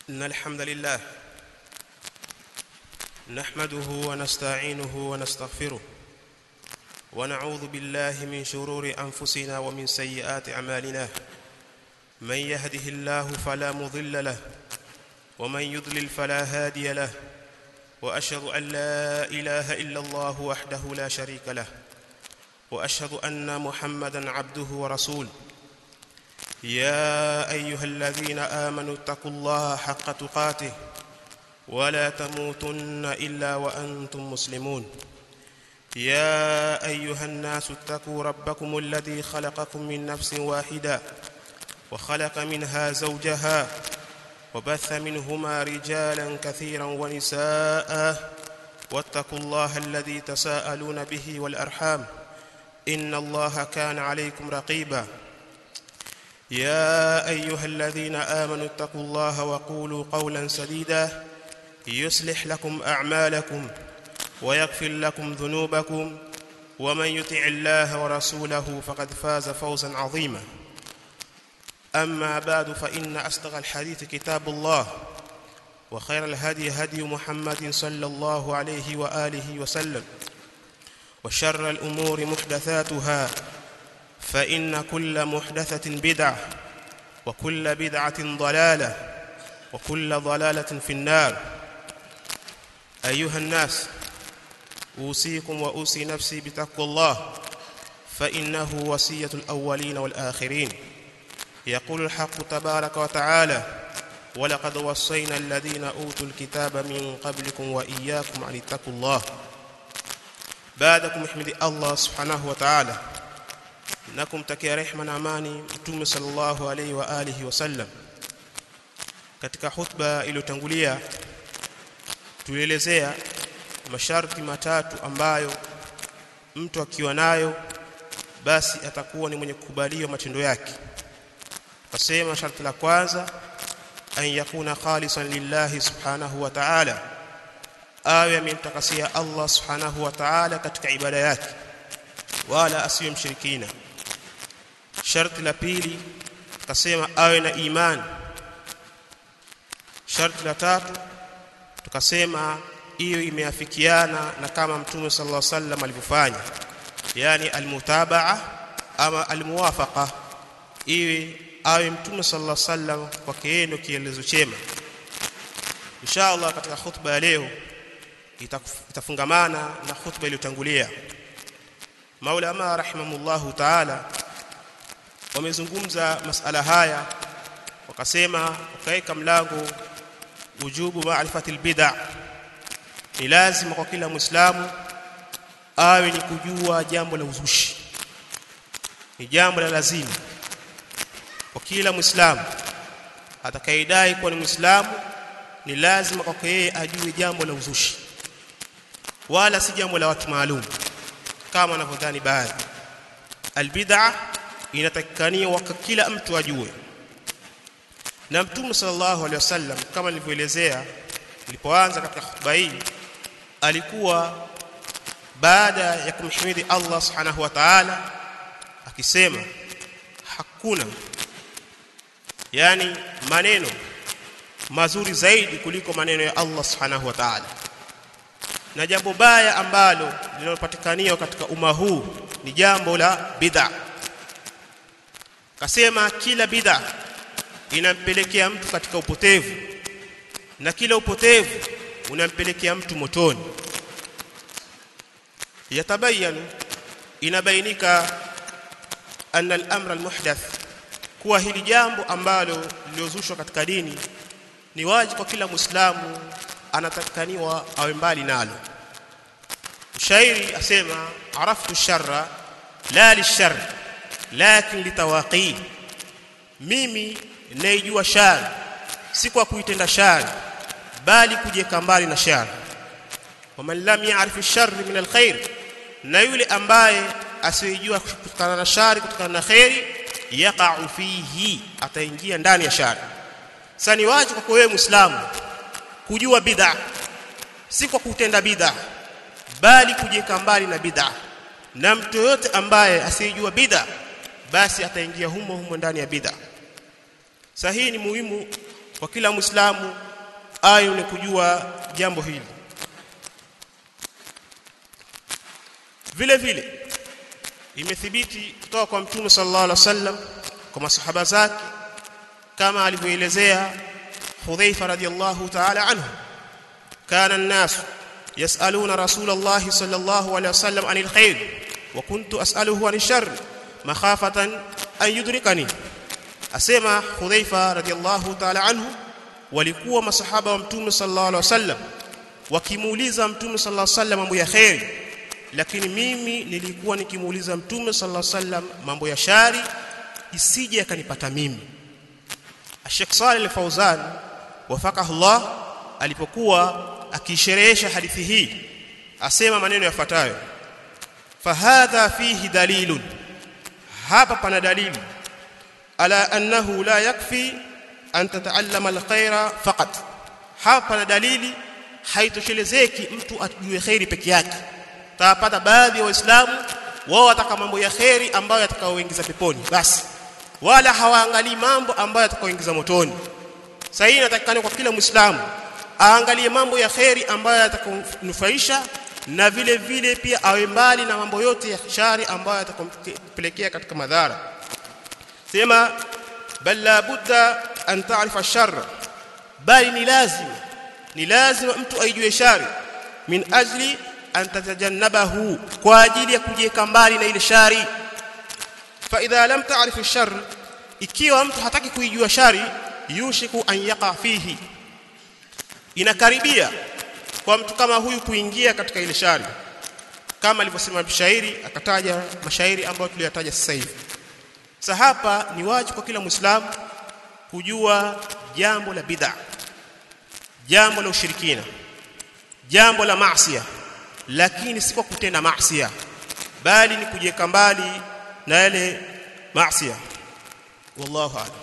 إن الحمد لله نحمده ونستعينه ونستغفره ونعوذ بالله من شرور أنفسنا ومن سيئات أعمالنا من يهده الله فلا مضل له ومن يضلل فلا هادي له وأشهد أن لا إله إلا الله وحده لا شريك له وأشهد أن محمدا عبده ورسوله يا ايها الذين امنوا اتقوا الله حق تقاته ولا تموتن الا وانتم مسلمون يا ايها الناس اتقوا ربكم الذي خلقكم من نفس واحده وخلق منها زوجها وبث منهما رجالا كثيرا ونساء واتقوا الله الذي تساءلون به والارحام ان الله كان عليكم رقيبا يا ايها الذين امنوا اتقوا الله وقولوا قولا سديدا يصلح لكم اعمالكم ويغفر لكم ذنوبكم ومن يطع الله ورسوله فقد فاز فوزا عظيما اما بعد فان اصدق الحديث كتاب الله وخير الهدي هدي محمد صلى الله عليه واله وسلم وشر الامور محدثاتها فإن كل محدثة بدعة وكل بدعة ضلالة وكل ضلالة في النار أيها الناس أوصيكم وأوصي نفسي بتقوى الله فإنه وصية الأولين والآخرين يقول الحق تبارك وتعالى ولقد وصينا الذين أوتوا الكتاب من قبلكم وإياكم أن اتقوا الله بعدكم احمد الله سبحانه وتعالى na kumtakia rehma na amani mtume sallallahu alaihi wa alihi wasallam katika khutba iliyotangulia tulielezea masharti matatu ambayo mtu akiwa nayo basi atakuwa ni mwenye kukubaliwa matendo yake tukasema sharti la kwanza an yakuna khalisan lillahi subhanahu wa ta'ala awe amemtakasia Allah subhanahu wa ta'ala katika ibada yake wala asiwe mshirikina sharti la pili tukasema awe na imani sharti la tatu tukasema hiyo imeafikiana na kama mtume sallallahu alaihi wasallam alivyofanya yani almutabaa ama almuwafaqa iwe awe mtume sallallahu alaihi wasallam kwa kiendo kielezo chema inshallah katika khutba ya leo itafungamana na khutba iliyotangulia maulama rahimahumullahu ta'ala wamezungumza masala haya wakasema wakaweka mlango wujubu ma'rifati albid'a ni lazima kwa kila muislamu awe ni kujua jambo la uzushi ni jambo la lazima kwa kila muislamu atakayedai kuwa ni muislamu ni lazima kwake yeye ajue jambo la uzushi wala si jambo la watu maalum kama wanavyodhani baadhi albid'a inatakikaniwa kwa kila mtu ajue na mtume sallallahu alaihi wasallam kama nilivyoelezea nilipoanza katika khutba hii alikuwa baada ya kumhimidi Allah subhanahu wa ta'ala akisema hakuna yani maneno mazuri zaidi kuliko maneno ya Allah subhanahu wa ta'ala na jambo baya ambalo linalopatikaniwa katika umma huu ni jambo la bid'a kasema kila bid'a inampelekea mtu katika upotevu na kila upotevu unampelekea mtu motoni yatabayanu inabainika anna al-amra al-muhdath kuwa hili jambo ambalo liliozushwa katika dini ni wajibu kwa kila muislamu anatakaniwa awe mbali nalo shairi asema araftu sharra la lishar lakin litawaqi mimi naijua shari si kwa kuitenda shari bali kujieka mbali na shari waman lam ya'rif ash-sharr min al-khair na yule ambaye asiyejua kutokana na shari kutokana na khairi yaqa'u fihi ataingia ndani ya shari sasa ni wajibu kwa wewe muislamu kujua bid'a si kwa kutenda bid'a bali kujieka mbali na bid'a na mtu yote ambaye asiyejua bid'a basi ataingia humo humo ndani ya bid'a sahihi ni muhimu kwa kila muislamu ayo ni kujua jambo hili vile vile imethibiti kutoka kwa mtume sallallahu alaihi wasallam kwa masahaba zake kama alivyoelezea Hudhaifa radhiyallahu ta'ala anhu kana an-nas yas'aluna rasulullah sallallahu alaihi wasallam anil khair wa kuntu as'aluhu anil sharr makhafatan an yudrikani asema Hudhaifa radhiyallahu ta'ala anhu walikuwa masahaba wa mtume sallallahu alaihi wasallam wakimuuliza mtume sallallahu alaihi wasallam mambo ya khair lakini mimi nilikuwa nikimuuliza mtume sallallahu alaihi wasallam mambo ya shari isije akanipata mimi Sheikh Saleh Al-Fauzan wafakahu Allah alipokuwa akisherehesha hadithi hii asema maneno yafuatayo fahadha fihi dalilun hapa pana dalili ala annahu la yakfi an tataallama alkhaira faqat hapa pana dalili haitoshelezeki mtu ajue khairi peke yake tapata baadhi ya waislamu wao wataka mambo ya khairi ambayo yatakaoingiza peponi basi wala hawaangalii mambo ambayo yatakaoingiza motoni sasa hii inatakikana kwa kila muislamu aangalie mambo ya khairi ambayo yatakayonufaisha na vile vile pia awe mbali na mambo yote ya shari ambayo yatakayompelekea katika madhara sema bal la budda an ta'rifa sharra bali ni lazima ni lazima mtu aijue shari min ajli an tatajannabahu kwa ajili ya kujiweka mbali na ile shari fa idha lam ta'rif ash-sharr ikiwa mtu hataki kuijua shari yushiku an yaqa fihi inakaribia kwa mtu kama huyu kuingia katika ile shari kama alivyosema mshairi akataja mashairi ambayo tuliyataja sasa hivi sasa hapa ni wajibu kwa kila muislamu kujua jambo la bid'a jambo la ushirikina jambo la maasiya lakini si kwa kutenda maasiya bali ni kujiweka mbali na yale maasiya wallahu a'lam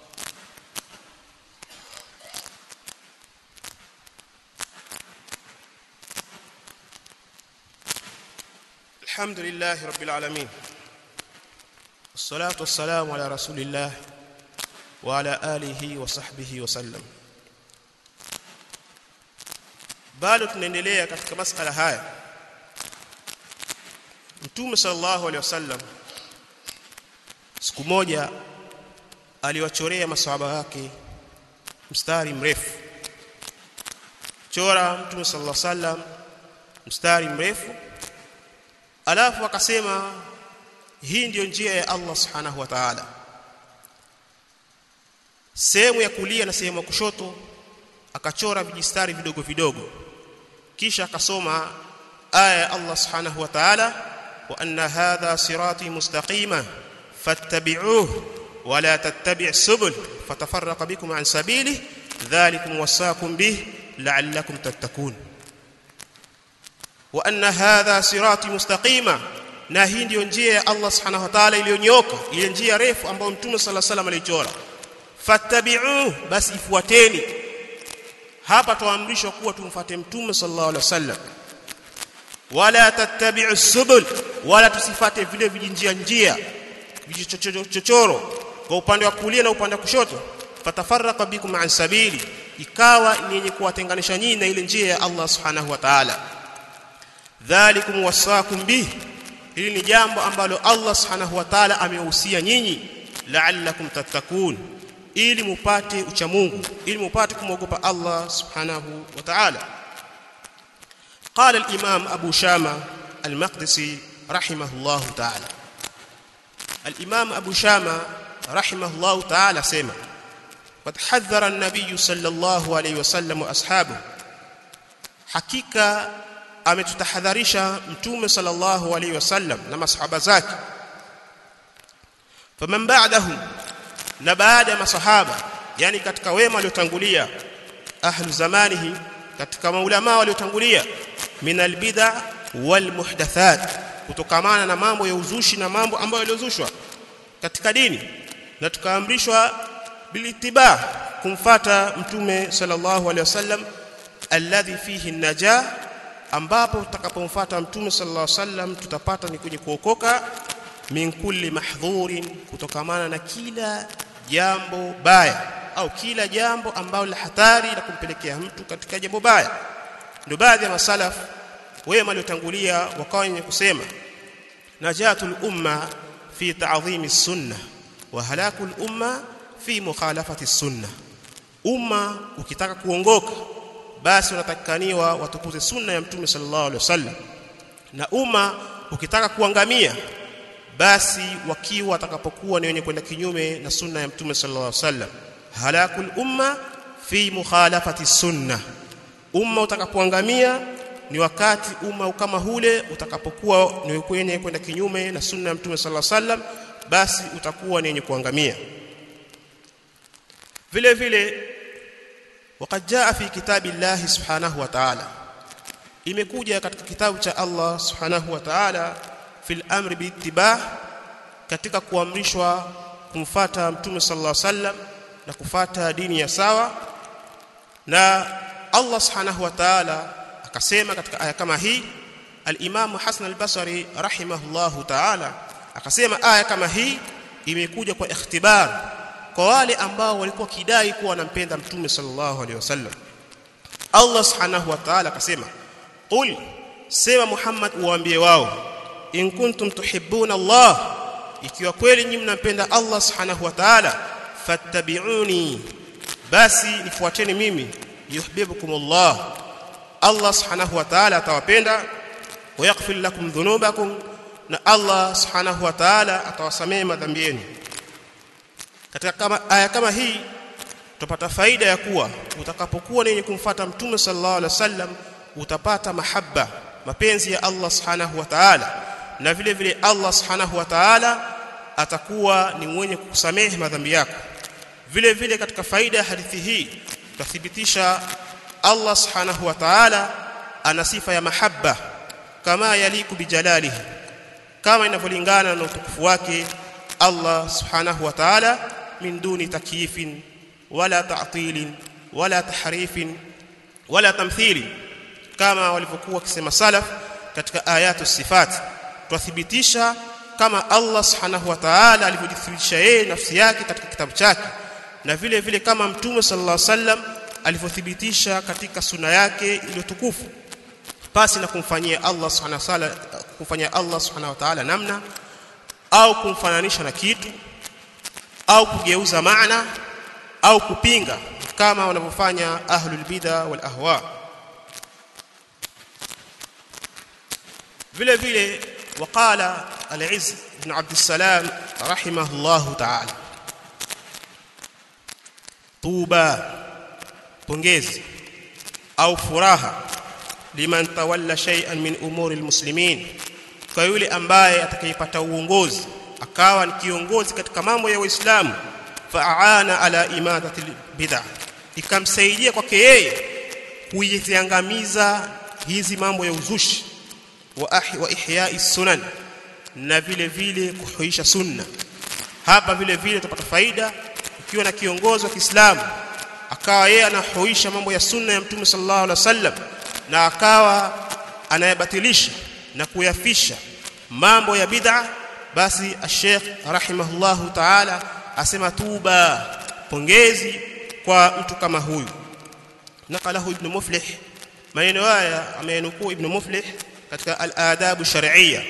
الحمد لله رب العالمين والصلاة والسلام على رسول الله وعلى آله وصحبه وسلم bado tunaendelea katika masala haya Mtume sallallahu alaihi wasallam siku moja aliwachorea maswahaba wake mstari mrefu chora Mtume sallallahu alaihi wasallam mstari mrefu alafu akasema hii ndiyo njia ya Allah subhanahu wa ta'ala sehemu ya kulia na sehemu ya kushoto akachora vijistari vidogo vidogo kisha akasoma aya ya Allah subhanahu wa ta'ala wa anna hadha sirati mustaqima fattabi'uhu wa la tattabi' subul fatafarraqa bikum an sabilihi dhalikum wasaakum bih la'allakum tattakun wa anna hadha sirati mustaqima na hii ndiyo njia ya Allah subhanahu wa ta'ala iliyonyoka ile njia refu ambayo mtume sallallahu alaihi wasallam alichora fattabi'uhu basi ifuateni hapa tuamrishwa kuwa tumfuate mtume sallallahu alaihi wasallam wala tattabi'u subul wala tusifate vile vijinjia njia vijichochoro kwa upande wa kulia na upande wa kushoto fatafarraqa bikum an sabili ikawa ni yenye kuwatenganisha nyinyi na ile njia ya Allah subhanahu wa ta'ala dhalikum wasaakum bih hili ni jambo ambalo Allah subhanahu wa ta'ala amewahusia nyinyi la'allakum tattakun ili mupate ucha Mungu ili mupate kumwogopa Allah subhanahu wa ta'ala قال الامام ابو شامه المقدسي رحمه الله تعالى الامام ابو شامه رحمه الله تعالى سمع قد حذر النبي صلى الله عليه وسلم واصحابه حقيقه ametutahadharisha mtume sallallahu alaihi wasallam na masahaba zake faman ba'dahum na baada ya masahaba yani katika wema waliotangulia ahlu zamanihi katika maulama waliotangulia min albid'a wal muhdathat kutokamana na mambo ya uzushi na mambo ambayo yaliozushwa katika dini na tukaamrishwa bilitiba kumfata mtume sallallahu alaihi wasallam alladhi fihi najah ambapo tutakapomfuata mtume sallallahu alaihi wasallam tutapata ni kwenye kuokoka min kulli mahdhurin kutokamana na kila jambo baya au kila jambo ambalo la hatari la kumpelekea mtu katika jambo baya ndio baadhi ya masalaf wema waliotangulia wakawa wenye kusema najatul umma fi ta'dhimi sunna wa halakul umma fi mukhalafati sunna umma ukitaka kuongoka basi unatakikaniwa watukuze sunna ya mtume sallallahu alaihi wasallam na umma ukitaka kuangamia basi wakiwa watakapokuwa ni wenye kwenda kinyume na sunna ya mtume sallallahu alaihi wasallam halakul umma fi mukhalafati sunna umma utakapoangamia ni wakati umma kama hule utakapokuwa ni wenye kwenda kinyume na sunna ya mtume sallallahu alaihi wasallam basi utakuwa ni wenye kuangamia vile vile وقد جاء في كتاب الله سبحانه وتعالى imekuja katika kitabu cha Allah subhanahu wa ta'ala fil amri biittiba katika kuamrishwa kumfata mtume sallallahu alaihi wasallam na kufata dini ya sawa na Allah subhanahu wa ta'ala akasema katika aya kama hii al-Imam Hasan al-Basri rahimahullahu ta'ala akasema aya kama hii imekuja kwa ikhtibar kwa wale ambao walikuwa kidai kuwa wanampenda mtume sallallahu alaihi wasallam Allah subhanahu wa ta'ala akasema qul sema Muhammad uwaambie wao in kuntum tuhibbuna Allah ikiwa kweli nyinyi mnampenda Allah subhanahu wa ta'ala fattabi'uni basi nifuateni mimi yuhibbukum Allah Allah subhanahu wa ta'ala atawapenda wa yaghfir lakum dhunubakum na Allah subhanahu wa ta'ala atawasamehe madhambi yenu katika kama aya kama hii utapata faida ya kuwa utakapokuwa ni kumfuata mtume sallallahu alaihi wasallam utapata mahaba mapenzi ya Allah subhanahu wa ta'ala na vile vile Allah subhanahu wa ta'ala atakuwa ni mwenye kukusamehe madhambi yako vile vile katika faida ya hadithi hii tutathibitisha Allah subhanahu wa ta'ala ana sifa ya mahaba kama yaliku bijalalihi kama inavyolingana na utukufu wake Allah subhanahu wa ta'ala min duni takyifin wala ta'tilin wala tahrifin wala tamthili kama walivyokuwa wakisema salaf katika ayatu sifat twathibitisha kama Allah subhanahu wa ta'ala alivyojithibitisha yeye nafsi yake katika kitabu chake na vile vile kama mtume sallallahu alaihi wasallam alivyothibitisha katika suna yake iliyotukufu pasi na kumfanyia Allah subhanahu wa ta'ala kumfanyia Allah subhanahu wa ta'ala namna au kumfananisha na kitu au kugeuza maana au kupinga kama wanavyofanya ahlul bid'a wal ahwa vile vile waqala al-izz ibn abd salam rahimahullah ta'ala tuba pongezi au furaha liman tawalla shay'an min umuri almuslimin kwa yule ambaye atakayepata uongozi akawa ni kiongozi katika mambo ya Uislamu fa'ana ala imadati bid'ah ikamsaidia kwake yeye kuiziangamiza hizi mambo ya uzushi wa ahi wa ihya'i sunan na vile vile kuhuisha sunna hapa vile vile tutapata faida ukiwa na kiongozi wa Kiislamu akawa yeye anahuisha mambo ya sunna ya Mtume sallallahu alaihi wasallam na akawa anayabatilisha na kuyafisha mambo ya bid'a basi Sheikh rahimahullahu ta'ala asema tuba pongezi kwa mtu kama huyu naqalahu ibn muflih maneno haya amenukuu ibn muflih katika al-adab shar'iyya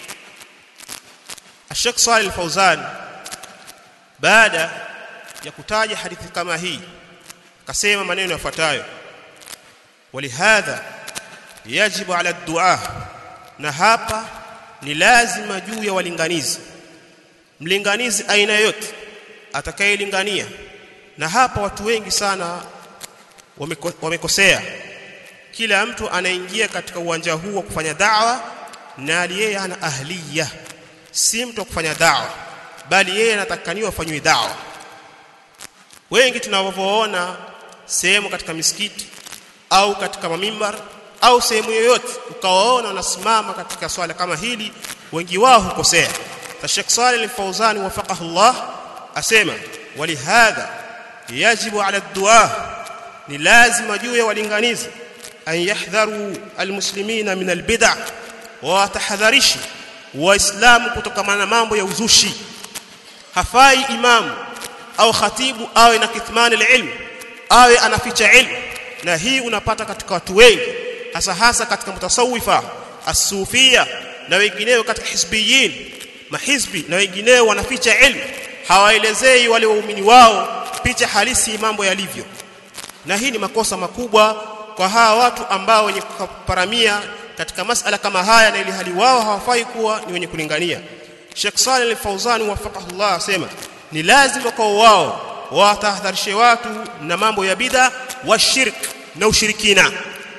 Sheikh Salih al-Fawzan baada ya kutaja hadithi kama hii akasema maneno yafuatayo walihadha yajibu ala dua na hapa ni lazima juu ya walinganizi mlinganizi aina yote atakayelingania na hapa watu wengi sana wamekosea kila mtu anaingia katika uwanja huu wa kufanya da'wa na yeye ana ahliya si mtu wa kufanya da'wa bali yeye anatakaniwa afanywe da'wa wengi tunavyoona sehemu katika misikiti au katika mamimbar au sehemu yoyote ukawaona wanasimama katika swala kama hili wengi wao hukosea Sheikh Saleh al-Fawzan wafaqahu Allah asema walihadha yajibu ala dua ni lazima juu ya walinganizi an yahdharu almuslimina min albid'a wa tahadharishi waislamu kutokana na mambo ya uzushi hafai imamu au khatibu awe na kithmani ilmu awe anaficha ilmu na hii unapata katika watu wengi hasa hasa katika mutasawifa asufia na wengineo katika hizbiyin mahizbi na wengineo wanaficha ilmu hawaelezei wale waumini wao picha halisi mambo yalivyo na hii ni makosa makubwa kwa hawa watu ambao wenye kuparamia katika masala kama haya na ili hali wao hawafai kuwa ni wenye kulingania Sheikh Saleh Al-Fauzan wafaqahullah asema ni lazima kwa wao watahadharishe watu na mambo ya bid'a wa shirk na ushirikina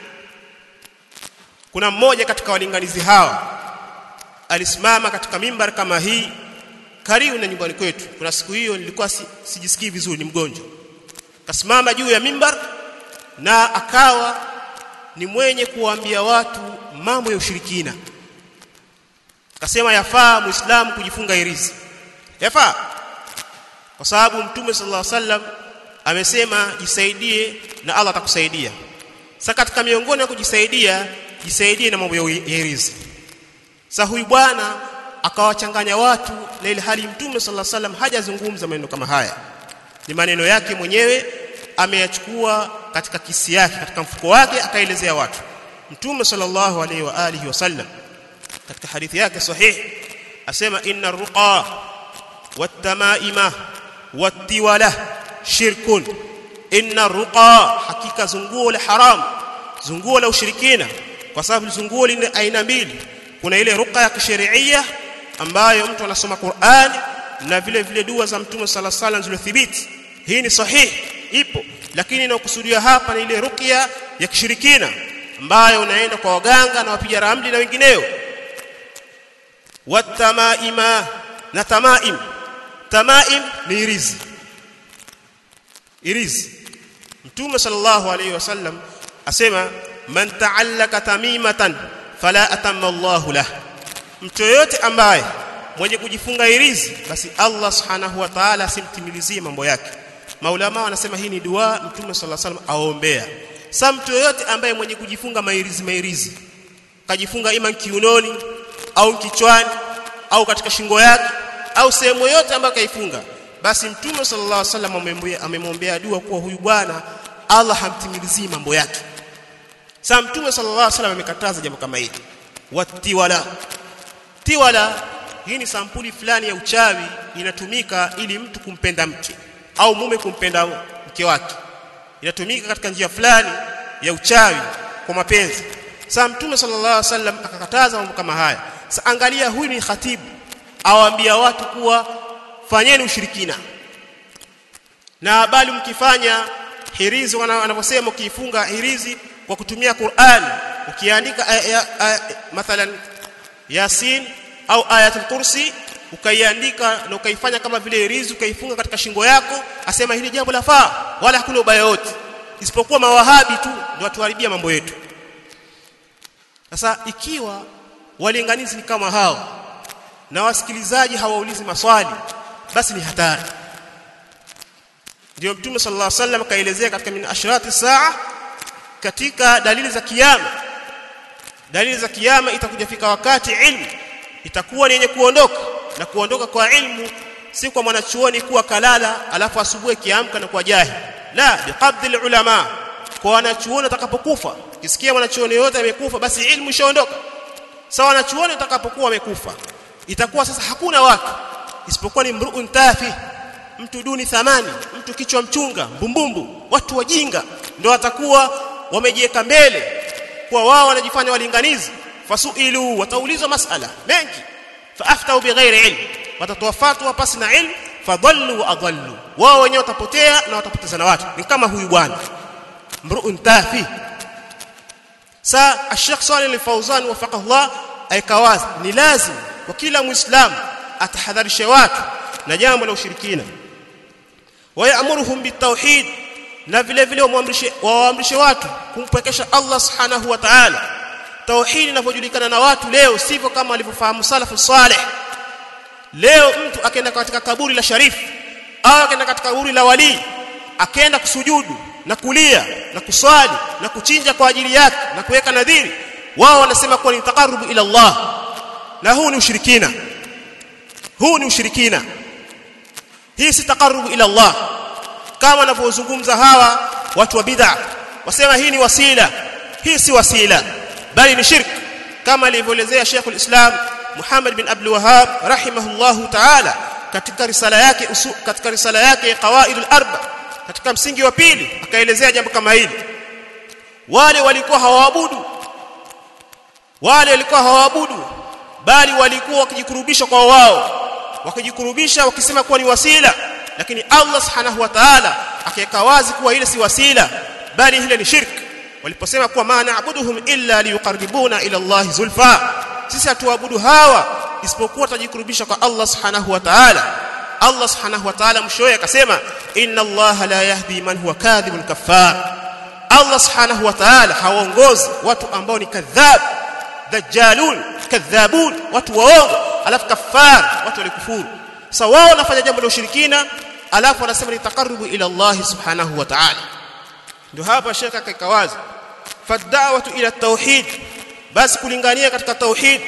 kuna mmoja katika walinganizi hawa alisimama katika mimbar kama hii karibu na nyumbani kwetu kuna siku hiyo nilikuwa si, sijisikii vizuri ni mgonjwa kasimama juu ya mimbar na akawa ni mwenye kuwaambia watu mambo ya ushirikina akasema yafaa muislamu kujifunga irizi yafaa kwa sababu mtume sallallahu alaihi wasallam amesema jisaidie na Allah atakusaidia sasa katika miongoni ya kujisaidia jisaidie na mambo ya irizi sasa huyu bwana akawachanganya watu na ile hali mtume sallallahu alaihi wasallam hajazungumza maneno kama haya ni maneno yake mwenyewe ameyachukua katika kisi yake katika mfuko wake akaelezea watu mtume sallallahu alaihi wa alihi wasallam katika hadithi yake sahihi asema inna ruqa watamaima wattiwala shirkun inna ruqa hakika zunguo la haram zunguo la ushirikina kwa sababu zunguo lina aina mbili kuna ile ruqa ya kisheria ambayo mtu anasoma Qur'an na vile vile dua za mtume sala sala zilizothibiti hii ni sahihi ipo lakini inayokusudiwa hapa ni ile ruqya ya kishirikina ambayo unaenda kwa waganga na wapiga ramli na wengineo watamaima na tamaim tamaim ni irizi irizi mtume sallallahu alayhi wasallam asema man ta'allaka tamimatan fala atamma Allahu lah mtu yote ambaye mwenye kujifunga irizi basi Allah subhanahu wa ta'ala asimtimilizie mambo yake maulama wanasema hii ni dua mtume sallallahu alayhi wasallam aombea sa mtu yote ambaye mwenye kujifunga mairizi mairizi kajifunga ima kiunoni au kichwani au katika shingo yake au sehemu yote ambayo kaifunga basi mtume sallallahu alaihi wasallam amemwombea dua kuwa huyu bwana Allah hamtimilizii mambo yake sasa mtume sallallahu alaihi wasallam amekataza jambo kama hili watiwala tiwala hii ni sampuli fulani ya uchawi inatumika ili mtu kumpenda mke au mume kumpenda mke wake inatumika katika njia fulani ya uchawi kwa mapenzi sasa mtume sallallahu alaihi wasallam akakataza mambo kama haya sasa angalia huyu ni khatibu awaambia watu kuwa fanyeni ushirikina na bali mkifanya hirizi wanavyosema ukiifunga hirizi kwa kutumia Qur'an ukiandika mathalan Yasin au ayatul kursi ukaiandika na ukaifanya kama vile hirizi ukaifunga katika shingo yako asema hili jambo lafaa wala hakuna ubaya wote isipokuwa mawahabi tu ndio watuharibia mambo yetu sasa ikiwa walinganizi ni kama hao na wasikilizaji hawaulizi maswali basi ni hatari ndio mtume sallallahu alaihi wasallam kaelezea katika min ashrati saa katika dalili za kiyama dalili za kiyama itakuja fika wakati ilmu itakuwa ni yenye kuondoka na kuondoka kwa ilmu si kwa mwanachuoni kuwa kalala alafu asubuhi kiamka na kuwa jahili la biqabdil ulama kwa wanachuoni atakapokufa kisikia mwanachuoni yote amekufa basi ilmu ishaondoka sawa wanachuoni atakapokuwa amekufa itakuwa sasa hakuna watu isipokuwa ni mruun tafi mtu duni thamani mtu kichwa mchunga mbumbumbu watu wajinga ndio watakuwa wamejiweka mbele kwa wao wanajifanya walinganizi fasuilu wataulizwa masala mengi faaftau bighairi ilm watatoa fatwa pasi na ilm fadallu wa adallu wao wenyewe watapotea na watapoteza na watu ni kama huyu bwana mruun tafi sa Sheikh Saleh Al-Fauzan wafaqahullah aikawazi ni lazim kwa kila muislamu atahadharishe watu na jambo la ushirikina wayamuruhum bitauhid na vile vile waamrishe waamrishe watu kumpekesha Allah subhanahu wa ta'ala tauhid inavyojulikana na watu leo sivyo kama walivyofahamu salafu saleh leo mtu akaenda katika kaburi la sharifu au akaenda katika kaburi la wali akaenda kusujudu na kulia na kuswali na kuchinja kwa ajili yake na kuweka nadhiri wao wanasema kuwa ni taqarrubu ila Allah na huu ni ushirikina huu ni ushirikina hii si taqarrubu ila Allah kama wanavyozungumza hawa watu wa bid'a wasema hii ni wasila hii si wasila bali ni shirk kama alivyoelezea Sheikhul Islam Muhammad bin Abdul Wahhab rahimahullahu ta'ala katika risala yake usu, katika risala yake qawaidul arba katika msingi wa pili akaelezea jambo kama hili wale walikuwa hawaabudu wale walikuwa hawaabudu bali walikuwa wakijikurubisha kwa wao wakijikurubisha wakisema kuwa ni wasila lakini Allah subhanahu wa ta'ala akaweka wazi kuwa ile si wasila bali ile ni shirk waliposema kuwa ma na'buduhum illa liyuqarribuna ila Allah zulfa sisi hatuabudu hawa isipokuwa tajikurubisha kwa Allah subhanahu wa ta'ala Allah subhanahu wa ta'ala mshoe akasema inna Allah la yahdi man huwa kadhibun kaffar Allah subhanahu wa ta'ala hawaongozi watu ambao ni kadhab dajjalun kadhabun watu waongo alafu kafar watu walikufuru sasa wao wanafanya jambo la ushirikina alafu wanasema ni taqarrubu ila Allah subhanahu wa ta'ala ndio hapa shekha akaika wazi fad'awatu ila tauhid basi kulingania katika tauhid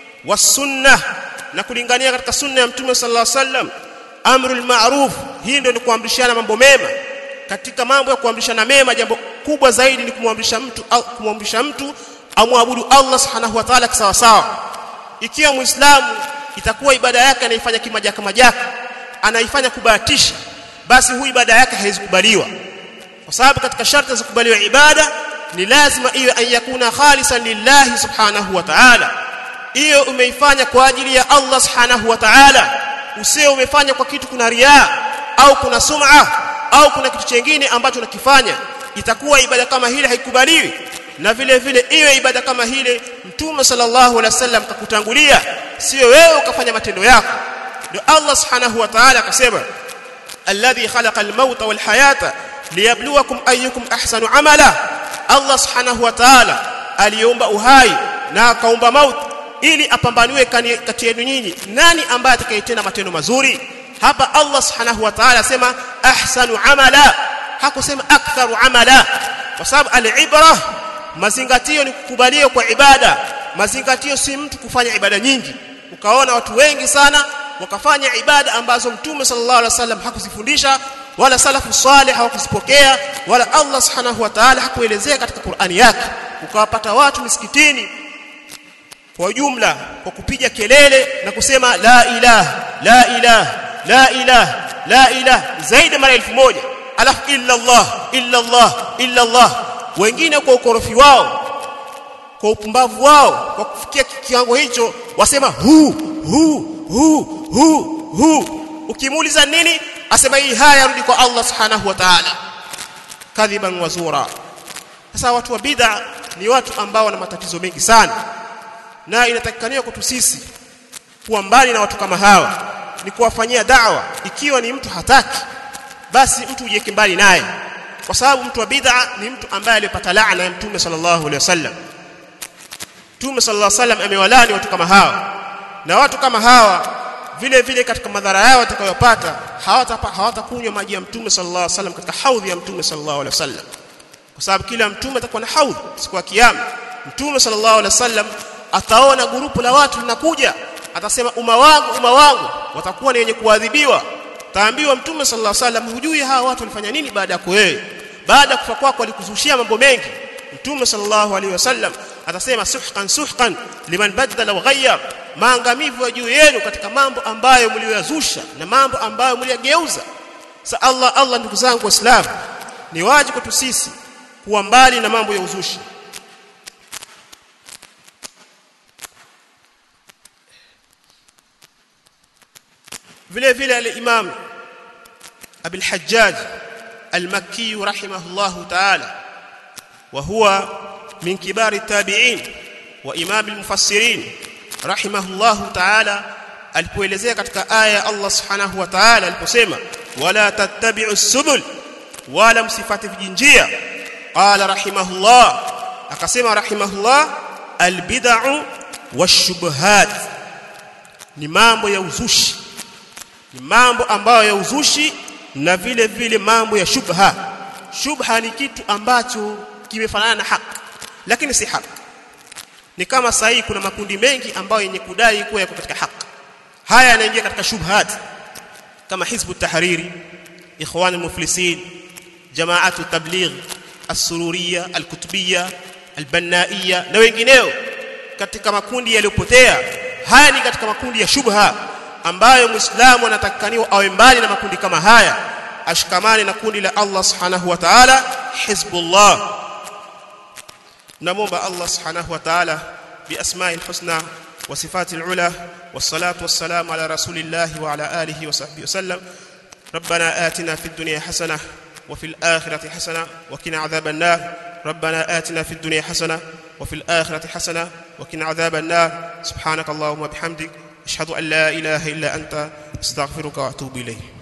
wasunna na kulingania katika sunna ya mtume sallallahu alaihi wasallam amrul ma'ruf hii ndio ni kuamrishana mambo mema katika mambo ya kuamrishana mema jambo kubwa zaidi ni kumwamrisha mtu kumwamrisha mtu amwabudu Allah subhanahu wa ta'ala sawa sawa ikiwa muislamu itakuwa ibada yake anaifanya kimajaka majaka anaifanya kubahatisha basi huyu ibada yake haizikubaliwa kwa sababu katika sharti za kubaliwa ibada ni lazima iwe an yakuna khalisan lillahi subhanahu wa ta'ala hiyo umeifanya kwa ajili ya Allah subhanahu wa ta'ala usio umefanya kwa kitu kuna riaa au kuna sum'a au kuna kitu chengine ambacho unakifanya itakuwa ibada kama hile haikubaliwi na vile vile iwe ibada kama hile mtume sallallahu alaihi wasallam kakutangulia sio wewe ukafanya matendo yako ndio Allah subhanahu wa ta'ala akasema alladhi khalaqa al-mauta wal hayata liyabluwakum ayyukum ahsanu amala Allah subhanahu wa ta'ala aliumba uhai na akaumba mauti ili apambaniwe kati yenu nyinyi nani ambaye atakayetenda matendo mazuri hapa Allah subhanahu wa ta'ala asema ahsanu amala hakusema aktharu amala kwa sababu al-ibra mazingatio ni kukubaliwa kwa ibada mazingatio si mtu kufanya ibada nyingi ukaona watu wengi sana wakafanya ibada ambazo mtume sallallahu alaihi wasallam hakuzifundisha wala salafu salih hawakuzipokea wala Allah subhanahu wa ta'ala hakuelezea katika Qur'ani yake ukawapata watu misikitini kwa jumla kwa kupiga kelele na kusema la ilaha la ilaha la ilaha la ilaha zaidi mara elfu moja alafu illa Allah illa Allah illa Allah wengine kwa ukorofi wao kwa upumbavu wao kwa kufikia kiwango hicho wasema hu hu hu hu hu ukimuuliza nini asema hii haya yarudi kwa Allah subhanahu wa ta'ala kadhiban wazura sasa watu wa bid'a ni watu ambao wana matatizo mengi sana na inatakikaniwa kwetu sisi kuwa mbali na watu kama hawa ni kuwafanyia dawa ikiwa ni mtu hataki basi mtu ujiweke mbali naye kwa sababu mtu wa bid'a ni mtu ambaye aliyopata laana ya mtume sallallahu alaihi wasallam mtume sallallahu alaihi wasallam amewalani watu kama hawa na watu kama hawa vile vile katika madhara yao watakayopata hawatakunywa hawata maji ya mtume sallallahu alaihi wasallam katika haudhi ya mtume sallallahu alaihi wasallam kwa sababu kila mtume atakuwa na haudhi siku ya kiyama mtume sallallahu alaihi wasallam ataona gurupu la watu linakuja atasema umma wangu umma wangu watakuwa ni wenye kuadhibiwa taambiwa mtume sallallahu alaihi wasallam hujui hawa watu walifanya nini baada ya wewe baada ya kufa kwako walikuzushia mambo mengi mtume sallallahu alaihi wasallam atasema suhqan suhqan liman badala wa ghayyar maangamivu ya juu yenu katika mambo ambayo mlioyazusha na mambo ambayo mliyageuza sa Allah Allah ndugu zangu waislamu ni wajibu kwetu sisi kuwa mbali na mambo ya uzushi vile vile al-Imam Abi al-Hajjaj al-Makki rahimahullahu ta'ala wa huwa min kibari tabi'in wa imam al-mufassirin rahimahullahu ta'ala alipoelezea katika aya Allah subhanahu wa ta'ala aliposema wala tattabi'u subul wala msifate vijinjia qala rahimahullah akasema rahimahullah albid'u washubuhat ni mambo ya uzushi ni mambo ambayo ya uzushi na vile vile mambo ya shubha shubha ni kitu ambacho kimefanana na haki lakini si haki ni kama sahi kuna makundi mengi ambayo yenye kudai kuwa yako katika haki haya yanaingia katika shubhat kama hizbu tahariri ikhwan almuflisin jamaatu tabligh as-sururiyya al-kutubiyya al-bannaiyya na wengineo katika makundi yaliyopotea haya ni katika makundi ya shubha ambayo muislamu anatakikaniwa awe mbali na makundi kama haya ashikamane na kundi la Allah subhanahu wa ta'ala hizbullah نمومب الله سبحانه وتعالى بأسماء الحسنى وصفات العلى والصلاة والسلام على رسول الله وعلى آله وصحبه وسلم ربنا آتنا في الدنيا حسنة وفي الآخرة حسنة وقنا عذاب النار ربنا آتنا في الدنيا حسنة وفي الآخرة حسنة وقنا عذاب النار سبحانك اللهم وبحمدك أشهد أن لا إله إلا أنت استغفرك وأتوب إليك